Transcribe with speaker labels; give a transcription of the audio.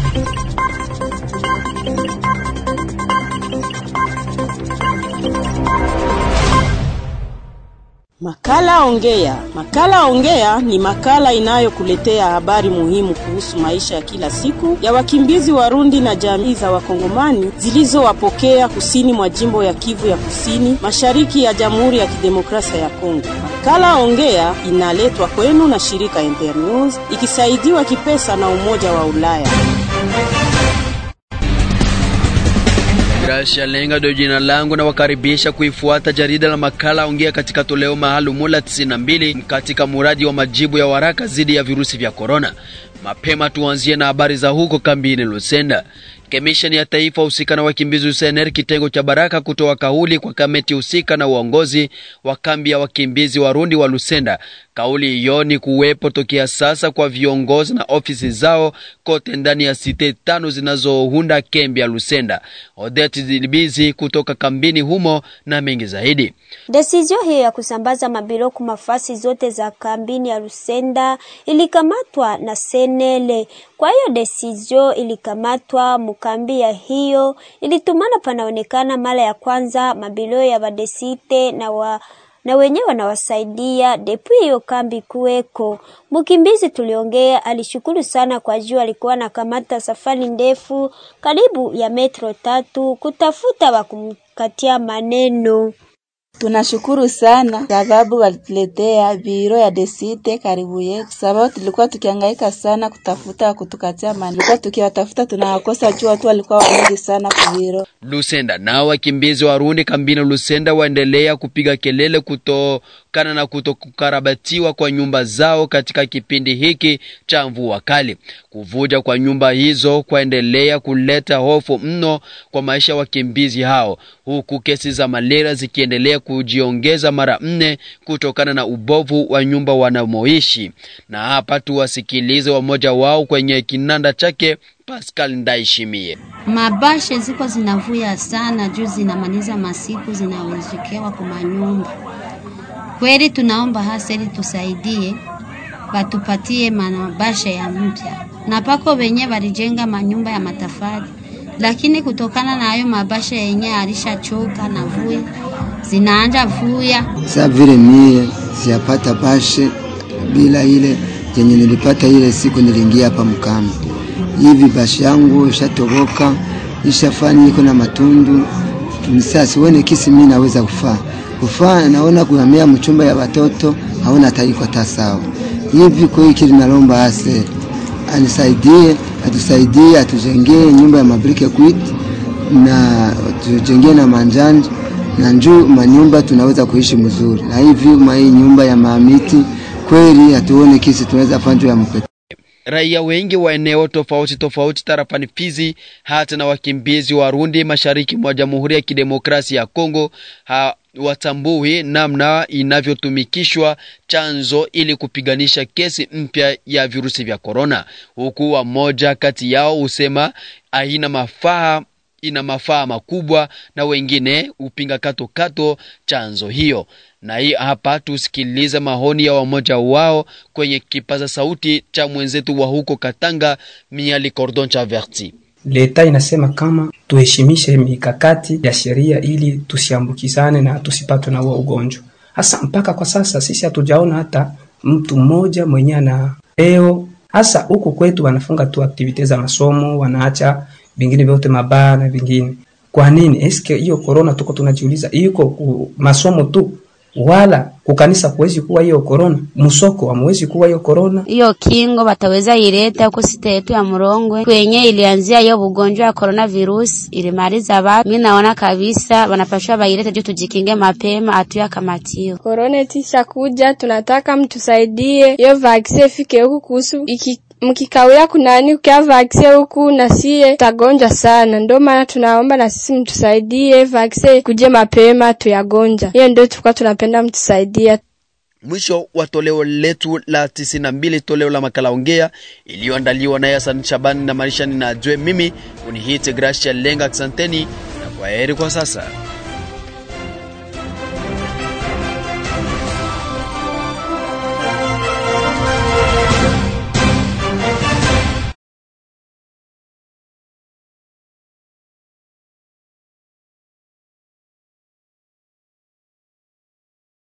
Speaker 1: Makala Ongea. Makala Ongea ni makala inayokuletea habari muhimu kuhusu maisha ya kila siku ya wakimbizi Warundi na jamii za Wakongomani zilizowapokea kusini mwa jimbo ya Kivu ya Kusini, mashariki ya Jamhuri ya Kidemokrasia ya Kongo. Makala Ongea inaletwa kwenu na shirika Internews ikisaidiwa kipesa na Umoja wa Ulaya.
Speaker 2: Gracia Lenga ndio jina langu na wakaribisha kuifuata jarida la makala ongea katika toleo maalumu la 92 katika muradi wa majibu ya waraka dhidi ya virusi vya korona. Mapema tuanzie na habari za huko kambini Lusenda. Kamisheni ya taifa husika na wakimbizi USNR kitengo cha Baraka kutoa kauli kwa kamati husika na uongozi wa kambi ya wakimbizi Warundi wa Lusenda. Kauli hiyo ni kuwepo tokea sasa kwa viongozi na ofisi zao kote ndani ya site tano zinazounda kambi ya Lusenda. Odette Zilibizi kutoka kambini humo na mengi zaidi.
Speaker 3: Desizio hiyo ya kusambaza mabiloku mafasi zote za kambini ya Lusenda ilikamatwa na Senele. Kwa hiyo desizio ilikamatwa mukambi ya hiyo ilitumana, panaonekana mara ya kwanza mabilo ya badesite na wa na wenyewe wanawasaidia depu hiyo kambi kuweko. Mkimbizi tuliongea alishukuru sana kwa juu alikuwa anakamata safari ndefu karibu ya metro tatu kutafuta wa kumkatia maneno.
Speaker 4: Tunashukuru sana sababu walituletea biro ya desite karibu yetu, sababu tulikuwa tukihangaika sana kutafuta kutukatia mani, tulikuwa tukiwatafuta tunawakosa juu watu walikuwa wengi sana kubiro
Speaker 2: Lusenda. Nao wakimbizi Warundi kambini Lusenda waendelea kupiga kelele kutokana na kutokukarabatiwa kwa nyumba zao katika kipindi hiki cha mvua kali. Kuvuja kwa nyumba hizo kwaendelea kuleta hofu mno kwa maisha ya wakimbizi hao, huku kesi za malaria zikiendelea kujiongeza mara nne kutokana na ubovu wa nyumba wanamoishi. Na hapa tuwasikilize wamoja wao kwenye kinanda chake Pascal Ndaishimie.
Speaker 5: Mabashe ziko zinavuya sana juu zinamaliza masiku zinawezekewa kwa manyumba. Kweli tunaomba hasa ili tusaidie batupatie mabashe ya mpya, na pako wenye walijenga manyumba ya matafari, lakini kutokana na hayo mabashe yenye alishachoka na vuya zinaanja vuya.
Speaker 6: Sa vile mie siyapata bashe bila ile yenye nilipata ile siku niliingia hapa mkambi hivi bashi yangu ishatoboka ishafanya iko na matundu msa sione kisi mimi naweza kufaa kufaa naona kuhamia mchumba ya watoto haona taiko hata sawa hivi kwa hiki linalomba ase anisaidie atusaidie atujengee nyumba ya mabrike kwit na tujengee na manjanja na njuu manyumba tunaweza kuishi mzuri na hivi ma hii nyumba ya mamiti kweli hatuone kisi tunaweza fanya ya mpete
Speaker 2: Raia wengi wa eneo tofauti tofauti tarafani Fizi hata na wakimbizi Warundi mashariki mwa Jamhuri ya Kidemokrasia ya Kongo hawatambui namna inavyotumikishwa chanzo ili kupiganisha kesi mpya ya virusi vya korona, huku wamoja kati yao husema haina mafaa ina mafaa makubwa na wengine upinga kato kato chanzo hiyo. Na hii hapa tusikilize maoni ya wamoja wao kwenye kipaza sauti cha mwenzetu wa huko Katanga, Miali Cordon Chaverti.
Speaker 7: Leta inasema kama tuheshimishe mikakati ya sheria ili tusiambukizane na tusipatwe na huo ugonjwa. Hasa mpaka kwa sasa sisi hatujaona hata mtu mmoja mwenye ana leo. Hasa huku kwetu wanafunga tu aktivite za masomo, wanaacha vingine vyote mabaya na vingine. Kwa nini? Eske hiyo corona tuko tunajiuliza, iko masomo tu wala kukanisa kuwezi kuwa hiyo corona, musoko hamwezi kuwa hiyo corona.
Speaker 8: Hiyo kingo bataweza ileta huko sita yetu ya Murongwe kwenye ilianzia hiyo ugonjwa ya corona virus ilimaliza watu. Mimi naona kabisa wanapashwa bailete juu tujikinge mapema atuya kamatio.
Speaker 9: Corona tisha kuja, tunataka mtusaidie hiyo vaccine ifike huku kuhusu iki mkikawia kunani ukia vaksin huku na sie tagonjwa sana, ndio maana tunaomba na sisi mtusaidie vaksin kuje mapema tuyagonja. Hiyo ndio tulikuwa tunapenda mtusaidia.
Speaker 2: Mwisho wa toleo letu la 92 toleo la makala ongea iliyoandaliwa naye Hassan Shabani na Marishani na Jwe. Mimi unihite Gracia Lenga, asanteni na kwaheri kwa sasa.